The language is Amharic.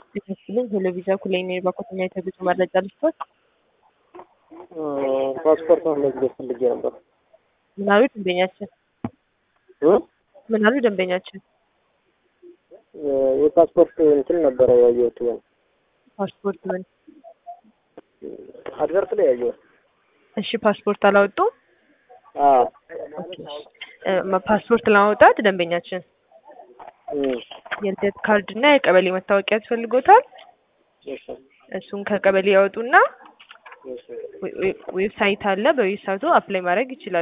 ይመስልኝ ቴሌቪዥን ኩሌኔ በኮተኛ የተጉዞ መረጃ ልስቶት ፓስፖርት መመዝገብ ፈልጌ ነበር። ምን አሉ ደንበኛችን? እ? ምን አሉ ደንበኛችን? የፓስፖርት እንትን ነበረ ያየሁት ፓስፖርት ምን? አድቨርት ላይ ያየሁት። እሺ ፓስፖርት አላወጡም? አዎ እ፣ ፓስፖርት ለማውጣት ደንበኛችን እም፣ የልደት ካርድ እና የቀበሌ መታወቂያ ያስፈልጎታል። እሺ፣ እሱን ከቀበሌ ያወጡና እሺ። ዌ- ዌ- ዌብሳይት አለ። በዌብሳይቱ አፕላይ ማድረግ ይችላሉ።